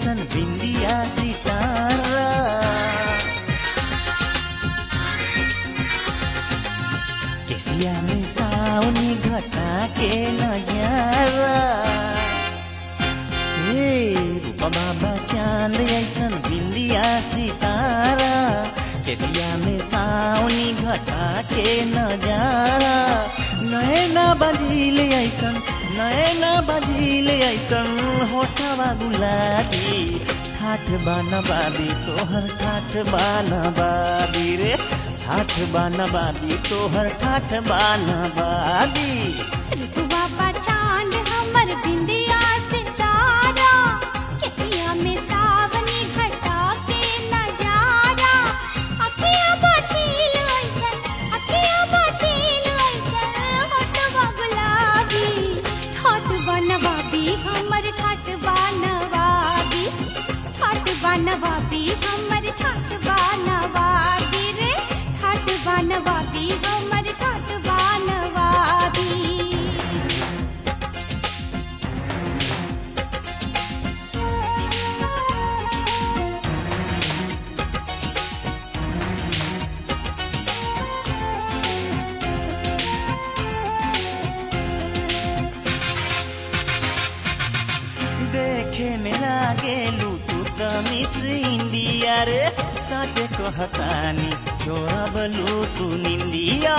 ऐसन बिंदिया सितारा केसिया में सावनी घटा के नजारा हे रूपा बाबा चांद ऐसन बिंदिया सितारा केसिया में सावनी घटा के नजारा नैना बजील ऐसन नैना बजील ऐसन होठवा गुलाबी ठाठ बनबाबी तोहर ठाठ बनबाबी रे ठाठ बनबाबी तोहर ठाठ बनबाबी ऋतु बाबा चांद हमर बिंदिया सितारा केसिया में सावनी घटा के नजारा अखिया बछील ऐसन अखिया बछील ऐसन होठवा गुलाबी ठाट बनवाबी हमर ठाट बनवाबी ठाट बनवाबी हमर ठाट बनवाबी रे ठाट बनवाबी हमर ठाट बनवाबी देखे में लागे लूटू त मिस इंडिया रे सच कहतानी चोरब लूटू निंदिया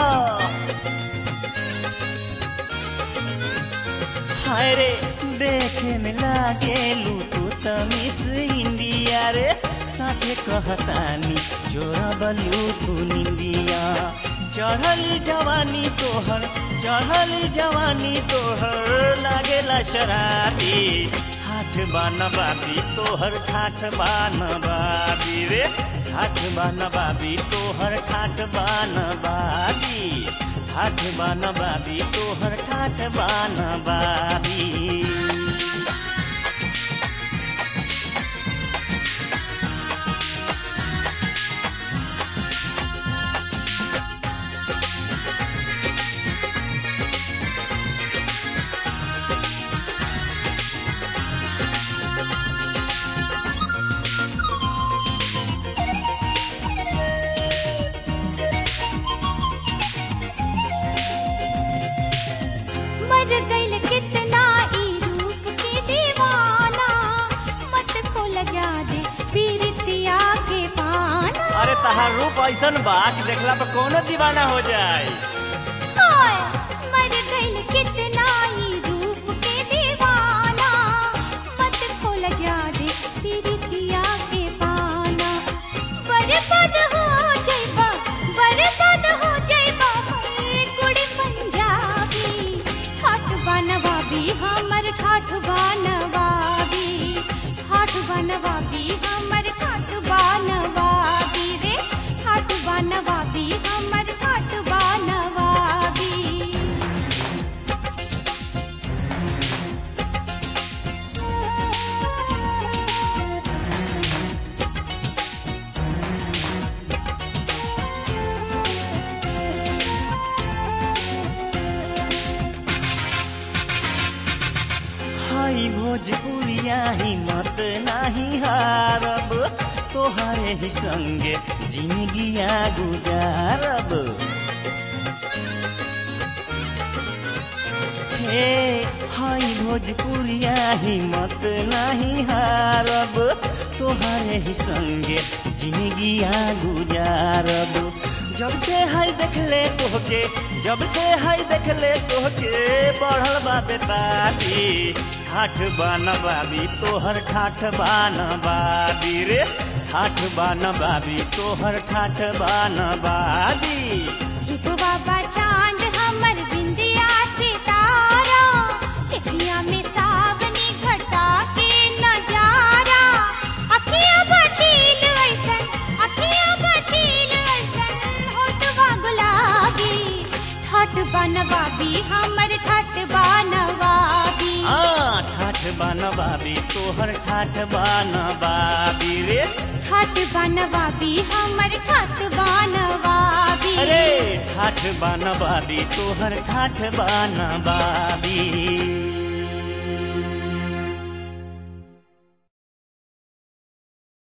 हाय रे देखे में लागे लूटू त मिस इंडिया रे सच कहतानी चोरब लूटू निंदिया चढ़ली जवानी तोहर चढ़ली जवानी तोहर लागेला शराबी ठाठ बनबाबी तोहर ठाठ बनबाबी रे ठाठ बनबाबी तोहर ठाठ बनबाबी ठाठ बनबाबी तोहर ठाठ बनबाबी मर गइल कितना ई रूप के दीवाना मत खोल जा दे पीरितिया के पाना अरे तहार रूप ऐसन बा कि देखला पे कोनो दीवाना हो जाए हाय मर गइल कितना ई रूप के दीवाना मत खोल जा दे पीरितिया के पाना बर्बाद हो जाइबा बर्बाद हो जाइबा हे कुड़ी पंजाबी ठाठ बनवाबी हमर ठाठ बनवाबी ठाठ बनवाबी हमर ठाठ बनवाबी रे ठाठ बनवाबी हमर ठाठ बनवाबी हाई भोजपुरिया हिम्मत नाही हारब तोहरे ही संगे जिंदगिया गुजारब हे हाई भोजपुरिया हिम्मत नाही हारब तोहरे ही संगे जिंदगिया गुजारब जब से हाय देखले तोहके जब से हाय देखले तोहके बढ़ल बा बेताबी ठाठ बनबाबी तोहर ठाठ बनबाबी रे ठाठ बनबाबी तोहर ठाठ बनबाबी ऋतु बाबा चांद हमर बिंदिया सितारा केसिया में सावनी घटा के नजारा अखिया बछील ऐसन अखिया बछील ऐसन होठवा गुलाबी ठाठ बनवाबी हमर ठाठ बनवाबी आ ठाठ बनबाबी तोहर ठाठ बनबाबी रे ठाठ बनवाबी हमर ठाठ बनवाबी अरे ठाठ बनबाबी तोहर ठाठ बनबाबी